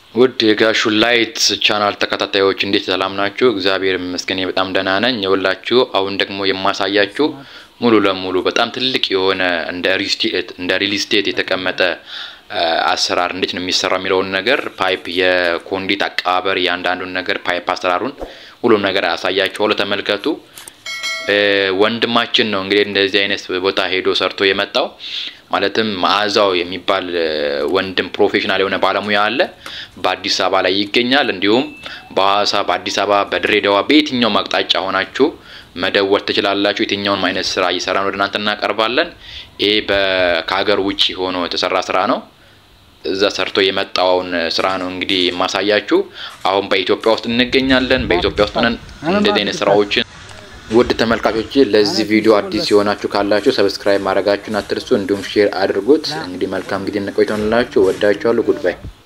ውድ የጋሹ ላይት ቻናል ተከታታዮች እንዴት ሰላም ናችሁ? እግዚአብሔር ይመስገን በጣም ደህና ነኝ። የወላችሁ አሁን ደግሞ የማሳያችሁ ሙሉ ለሙሉ በጣም ትልቅ የሆነ እንደ ሪል ስቴት የተቀመጠ አሰራር እንዴት ነው የሚሰራው የሚለውን ነገር ፓይፕ፣ የኮንዲት አቀባበር፣ እያንዳንዱን ነገር ፓይፕ አሰራሩን ሁሉም ነገር አሳያችኋለሁ። ተመልከቱ። ወንድማችን ነው እንግዲህ እንደዚህ አይነት ቦታ ሄዶ ሰርቶ የመጣው ማለትም መዓዛው የሚባል ወንድም ፕሮፌሽናል የሆነ ባለሙያ አለ። በአዲስ አበባ ላይ ይገኛል። እንዲሁም በሐዋሳ፣ በአዲስ አበባ፣ በድሬዳዋ በየትኛውም አቅጣጫ ሆናችሁ መደወል ትችላላችሁ። የትኛውንም አይነት ስራ እየሰራን ወደ እናንተ እናቀርባለን። ይሄ ከሀገር ውጭ ሆኖ የተሰራ ስራ ነው። እዛ ሰርቶ የመጣውን ስራ ነው እንግዲህ የማሳያችሁ። አሁን በኢትዮጵያ ውስጥ እንገኛለን። በኢትዮጵያ ውስጥ ነን እንደዚህ አይነት ስራዎችን ውድ ተመልካቾች ለዚህ ቪዲዮ አዲስ የሆናችሁ ካላችሁ ሰብስክራይብ ማድረጋችሁን አትርሱ። እንዲሁም ሼር አድርጉት። እንግዲህ መልካም ጊዜ ቆይቶንላችሁ። ወዳችኋለሁ። ጉድባይ